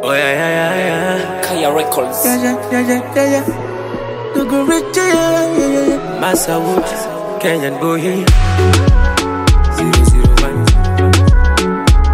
Oh yeah, yeah, yeah, yeah. Kaya Records. Yeah, yeah, yeah, yeah, yeah, yeah. Dogo Rich, yeah, yeah, yeah, yeah. Massa Woods, Kenyan boy. Zero, zero, one.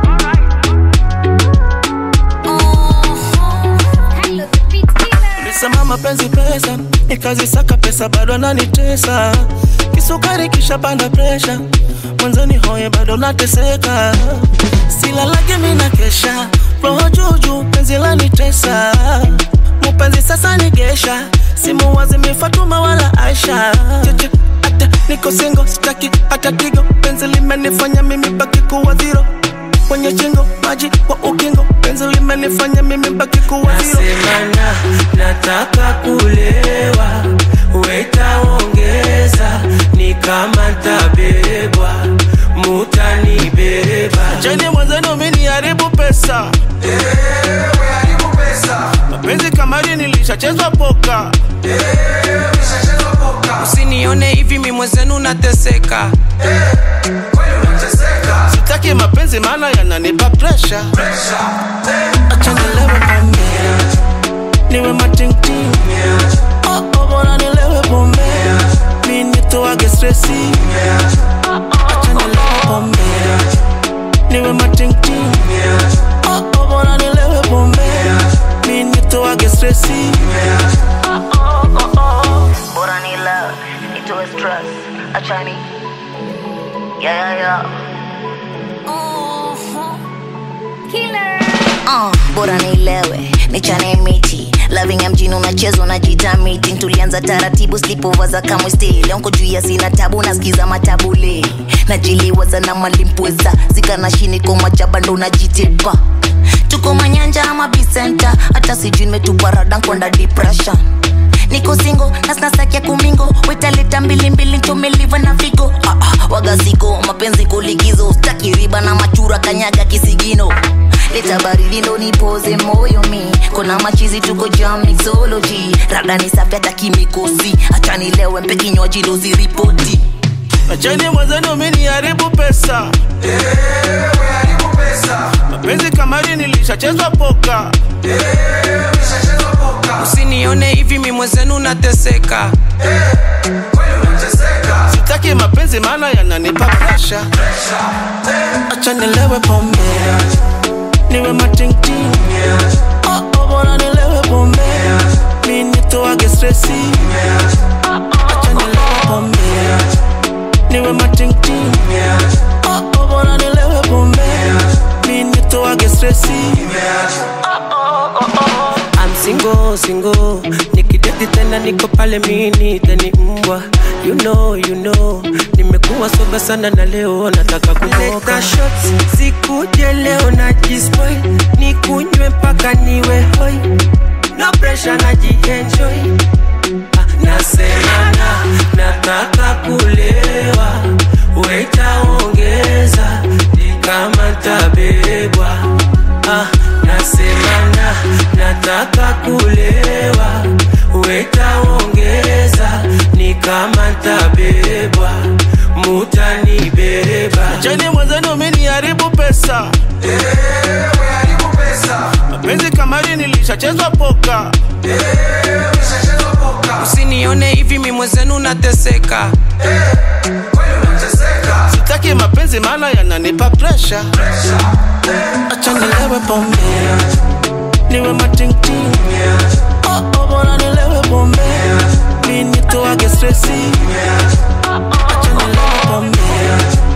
Nisema mapenzi pesa, nikazisaka pesa bado nanitesa. Kisukari kisha panda presha, mwanzoni hoye bado nateseka. Silalage mina kesha, roho juju penzi lanitesa. Mupenzi sasa nigesha, simu wazimi Fatuma wala Aisha. Cheche, ata niko single, sitaki hata tigo, penzi limenifanya mimi baki kuwa zero kwenye chingo maji wa ukingo penzi limenifanya mimi baki kuwa zero. Nasemana nataka kulewa, wetaongeza ni kama ntabebwa, mutanibeba. Jeni mwenzenu mini haribu pesa mapenzi kamari nilishachezwa poka Usinione hivi mi mwenzenu nateseka. sitaki mapenzi maana yananipa presha acha nilewe pombe niwe matingting oh, oh, bora nilewe pombe mi nitoage stresi acha nilewe pombe niwe matingting oh, oh, bora nilewe pombe mi nitoage stresi Bora ni love, itoe stress, achani Yeah, yeah, yeah Uh, bora nilewe nichane miti loving ya mjini unachezwa unajita meeting tulianza taratibu slipova za kamwe stay leo nko juu ya sina tabu nasikiza matabule najiliwaza na malimpweza zikana shini komachaba ndo najitepa tuko manyanja ama bisenta hata sijui nimetupa rada nkwanda depression niko singo nasnasakia kumingo wetaleta mbilimbili ntomeliva na figo ah, ah, wagasiko mapenzi kulikizo staki riba na machura kanyaga kisigino leta baridi ndo nipoze moyo mi kona machizi tuko jam mixology rada ni safi hata kimikosi hacha nilewe mpe kinywaji dozi ripoti achani mwenzenu mini haribu pesa mapenzi kamari nilishachezwa poka Usinione hivi mi mwenzenu nateseka. sitaki mapenzi maana yananipa presha acha nilewe pombe niwe matingting oh, oh, bora nilewe pombe mi nitoage stresi acha nilewe pombe niwe matingting oh, oh, bora nilewe pombe mi nitoage stresi I'm single, single Nikideti tena niko pale mini teni mbwa You know, you know Nimekuwa soba sana na leo nataka kumoka Leta shots, sikuje leo na jispoil Nikunywe mpaka niwe hoi No pressure na jienjoy Ah, Nasemana, nataka kulewa Wetaongeza, ni kama ntabebwa ah, nasemana nataka kulewa wetaongeza ni kama ntabebwa mutanibeba cheni mwenzenu mini haribu pesa mapenzi kamari nilishachezwa poka Usinione hivi mi mwenzenu nateseka. sitaki mapenzi maana yananipa presha acha nilewe pombe niwe matingting oh, oh, bora nilewe pombe mi nitoage stresi acha nilewe pombe